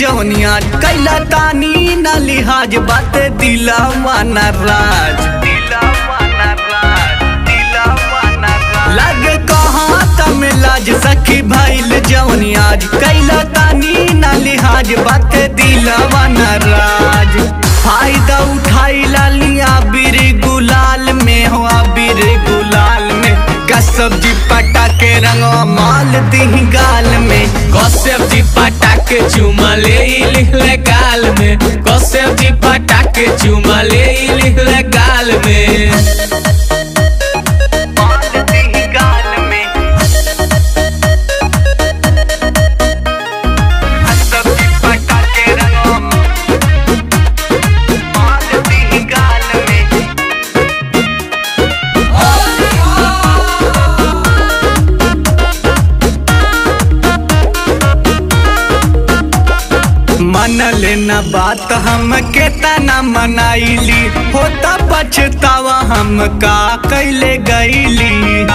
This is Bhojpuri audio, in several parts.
जवनिया कैला तानी न लिहाज बात दिला माना राज लगे कहाँ तम लाज सखी भैल जवनियाज कैला तानी न लिहाज बात दिला माना राज फायदा उठाई लालिया बीर गुलाल में हो बीर गुलाल में का सब्जी पटा के रंगवा माल दी गाल में कौशेव जी पटा के चुमा ले लिखले गाल में कौशेव जी पटा के चुमा ले लिखले गाल में माल दी गाल में सब्जी पटा के रंगवा माल दी गाल में मन लेना बात हम के तना मनाइली होता पछतावा हम का कैले गईली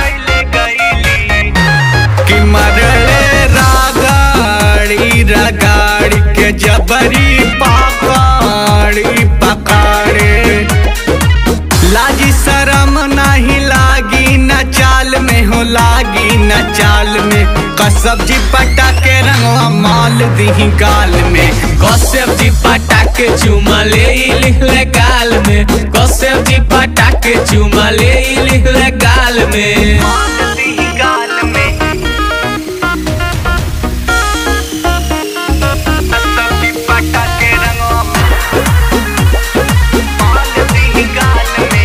कि मरले रागाड़ी रगाड़ी के जबरी पकड़ी पकड़े लाजी शरम नहीं लागी न चाल में हो लागी न चाल में कसब्जी पटा के रंगवा माल दी गाल में कौशेव जी पटा के चुमा ले लिखले गाल में कौशेव जी पटा के चुमा ले लिखले गाल में माल दी गाल में कसब्जी पटा के रंगवा माल दी गाल में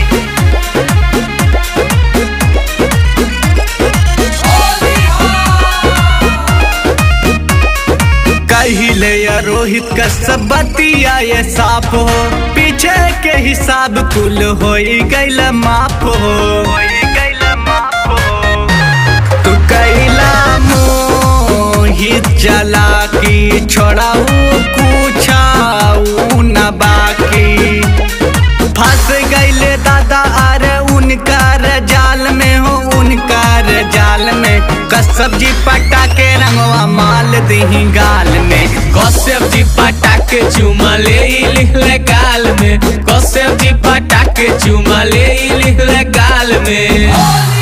कहिले या रोहित का सब बतिया ये साफ हो पीछे के हिसाब कुल हो गैल माफ हो तू कैला मोहित जला की छोड़ाऊ कुछाऊ न बाकी फंस गईले दादा अरे उनकार जाल में हो उनकार जाल में कसब्जी पटा के रंगवा माल दी गाल में कौशेव जी पटा के चुमा ले लिखले गाल में कौशेव जी पटा के चुमा ले लिखले गाल में